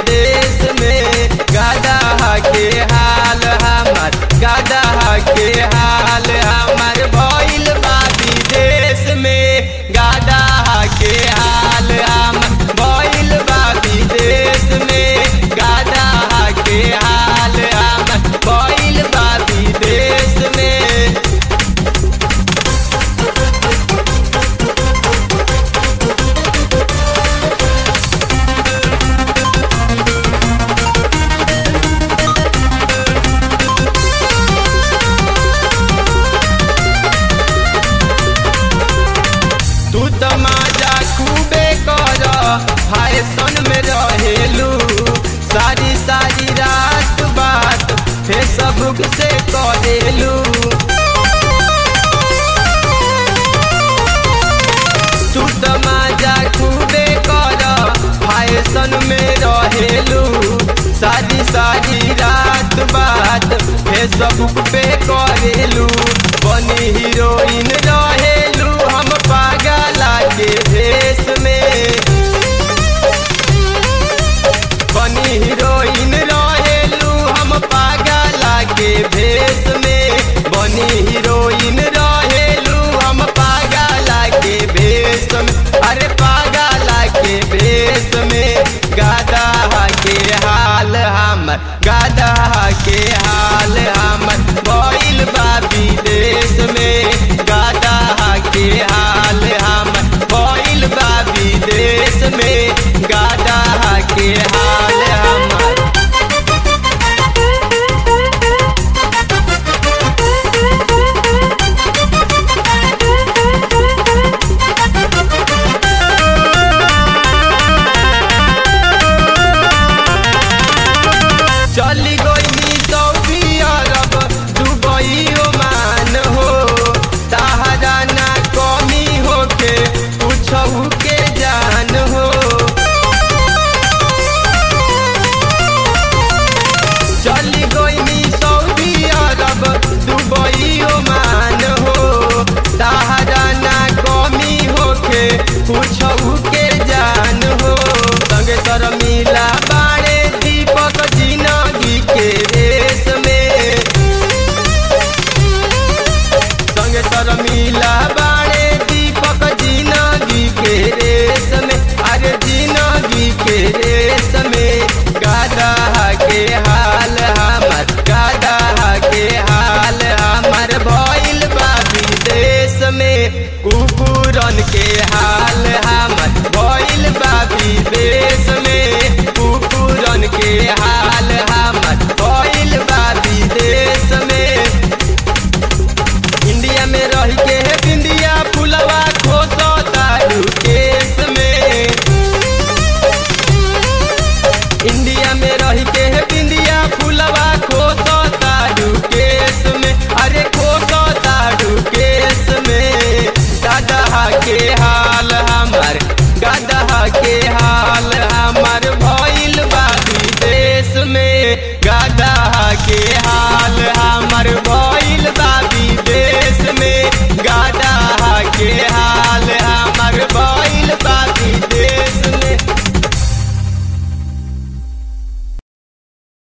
विदेश में गादा के हाल हमार गादा के हाल हमार भइल बा विदेश में गादा के हाल हमार भइल बा विदेश में गादा के हाल हमार भइल बा विदेश में तू त माजा खूबे कर फैशन में रहेलू सारी सारी रात बात फेसबुक से करेलू तू त माजा खूबे कर फैशन में रहेलू सारी सारी रात बात फेसबुक पे करेलू बनी हीरोइन रहेलू हम पागला के भेष में बनी हीरोइन रहेलू हम पागला के भेष में बनी हीरोइन रहेलू हम पागला के भेष में अरे पागला के भेष में गादा के हाल हमर